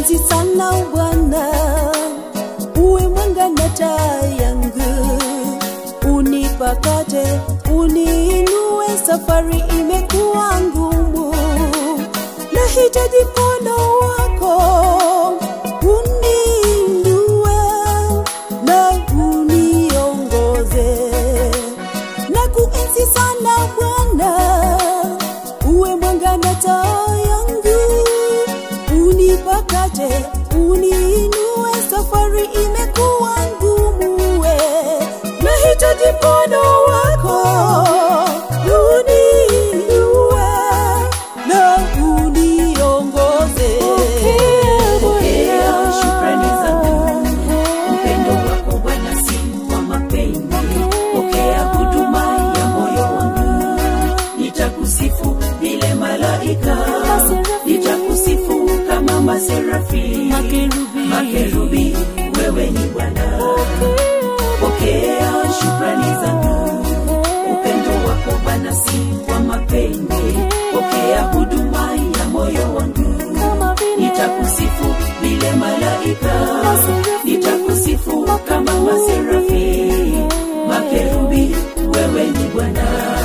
kuenzi sana Bwana, uwe mwanga na taa yangu, unipakate, uniinue, safari imekuwa ngumu, nahitaji mkono wako uniinue na uniongoze na kuenzi sana Bwana, uwe mwanga na taa yangu, unipakate, uniinue, safari imekuwa ngumu, we nahitaji mkono wako uniinue na uniongoze. Pokea shukrani zangu, upendo wako Bwana si wa mapenzi. Pokea huduma ya moyo wangu, nitakusifu vile malaika, nitakusifu kama maserafi, makerubi, wewe ni Bwana. Pokea shukrani zangu, upendo wako Bwana si wa mapenzi. Pokea huduma ya moyo wangu nitakusifu vile malaika, nitakusifu kama maserafi, makerubi, wewe ni Bwana.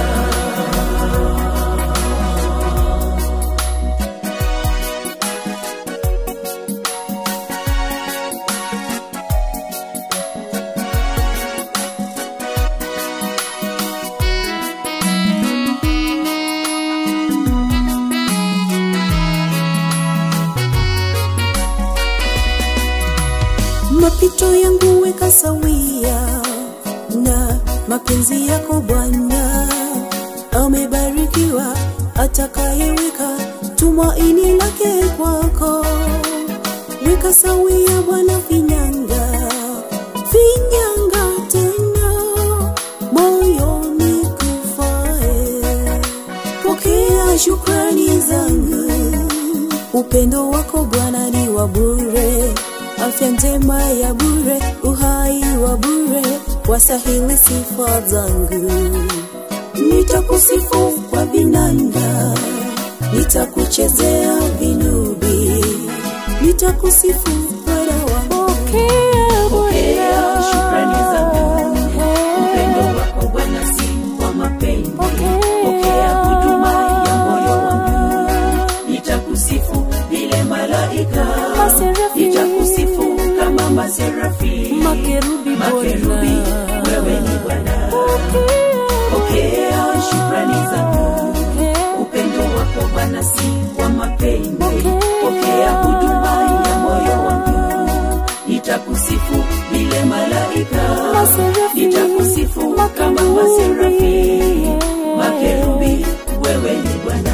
mapito yangu weka sawia na mapenzi yako Bwana. Amebarikiwa atakayeweka tumaini lake kwako. Weka sawia Bwana vinyanga, vinyanga tena moyoni kufae. Pokea shukrani zangu upendo wako Bwana ni wa bure, afya njema ya bure, uhai wa bure, wasahili sifa zangu. Nitakusifu kwa vinanda, nitakuchezea vinubi, nitakusifu Bwana wangu. Pokea shukrani zangu, upendo wako Bwana si wa mapenzi. Pokea huduma ya moyo wangu, nitakusifu vile malaika, nitakusifu kama maserafi, Makerubi makerubi, Bwana. wewe ni Bwana. Pokea shukrani zangu, upendo wako Bwana si wa mapenzi. Pokea huduma ya moyo wangu, nitakusifu vile malaika, nitakusifu kama maserafi, makerubi, wewe ni Bwana.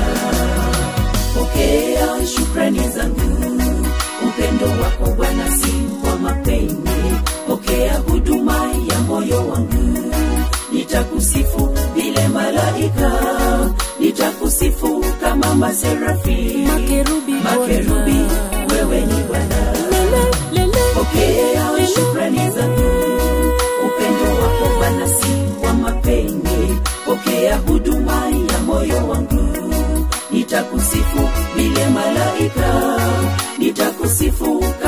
Pokea shukrani zangu, upendo wako Bwana si wa mapenzi. Pokea huduma ya moyo wangu, nitakusifu vile malaika, nitakusifu kama maserafi, Makerubi makerubi, Bwana. wewe ni Bwana. Pokea shukrani zangu, upendo wako Bwana si wa mapenzi. Pokea huduma ya moyo wangu, nitakusifu vile malaika, nitakusifu